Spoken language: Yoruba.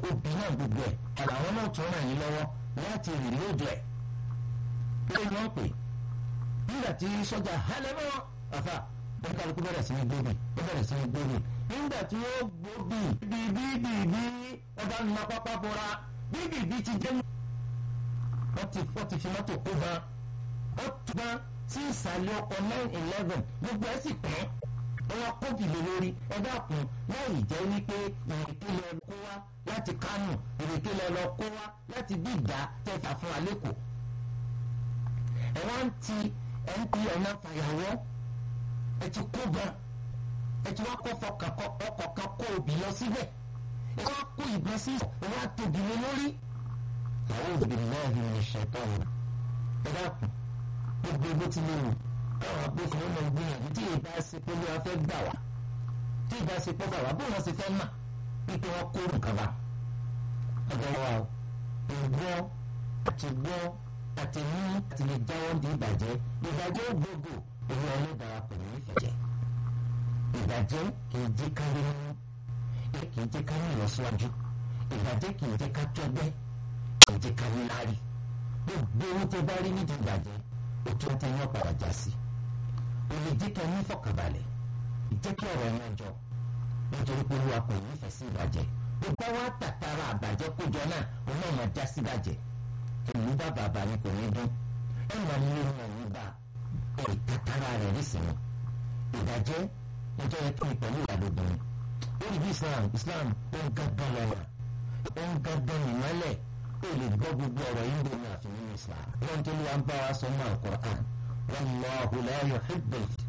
obì náà gbogbo ẹ̀ ọ̀rọ̀ àwọn náà tún ràn yín lọ́wọ́ láti rìlóòdù ẹ̀ pé wọ́n pè nígbà tí sọ́jà halẹ̀ mọ́ àfà wọ́n kálukú bẹ̀rẹ̀ sí ní gbóbi wọ́n bẹ̀rẹ̀ sí ní gbóbi nígbà tí wọ́n gbóbi bíbí bíbí ọba nínú pápá bọ́ra bíbí bí ti jẹ́ wọ́n ti wọ́n ti fi mọ́tò kó ban wọ́n tún ban sí ìsàlẹ̀ ọkọ̀ nine eleven gbogbo ẹ̀ sì pẹ́ wọ́n kó bìlẹ̀ lórí ẹ dákun láì jẹ́ wípé ìrèké lọ kó wá láti Kánò ìrèké lọ lọ kó wá láti bí ìdá tẹ̀fà fún alẹ́kọ̀ọ́ ẹ wá ń ti ẹ ń ti ọ̀nà fàyàwọ́ ẹ ti kó gan ẹ ti wá kó fọkàn ọkọ̀ kan kó obì lọ síbẹ̀ ẹ wá kó ìbọn sí ẹ wá tóbi lé lórí. àwọn òbí náà ní ìṣẹ̀tọ́ rẹ̀ ẹ dákun gbogbo bó ti lè wù káwọn agbófinró náà gbìyànjú tí ìbá ṣe pé ló wá fẹ́ gbà wá tí ìbá ṣe pé gbà wá bó wọn ṣe fẹ́ mà wípé wọn kó nǹkan bá ọ̀dọ̀ wa o ìgbọ́ àti gbọ́ àti ní àti lè jáwọ́ di ìbàjẹ́ ìbàjẹ́ gbogbo owó ọlọ́dàá kò ní ìfẹ̀jẹ̀ ìbàjẹ́ kì í jẹ́ ká rí mú kì í jẹ́ ká ní ìlọsíwájú ìbàjẹ́ kì í jẹ́ ká tọ́gbẹ́ kì í jẹ́ ká ní láàrí gbogbo owó tó bá rí nídìí ìbàjẹ́ ó tún tẹ́ yín ọ̀padà já sí ó lè jẹ́ ká ní fọkànbalẹ̀ jẹ́ kí ọ̀rọ̀ yẹn jọ nítorí pé olúwa kò ní ìfẹ́ sí ìbàjẹ́ gbogbo wa tàtàrà àbàjẹ́ kójọ náà òun náà máa já sí ìbàjẹ́ ìlú bá bàbá mi kò ní dún ẹ máa ní ìlú náà ní bá ẹ tàtàrà rẹ̀ nísìnyí ìbàjẹ́ níjọ́ yẹ kí n pẹ̀lú ìyàlóbìnrin ó rí bí Islam Islam ó ń gángan lọ́wọ́ ó ń gángan ìmọ́lẹ̀ ó lè gbọ́ gbogbo ọ̀rọ̀ yìí lónìí àfi nínú Islam wọ́n tó lè wá ń bá wa sọ mọ́ Al-Qur'an wallahu la yuhibbul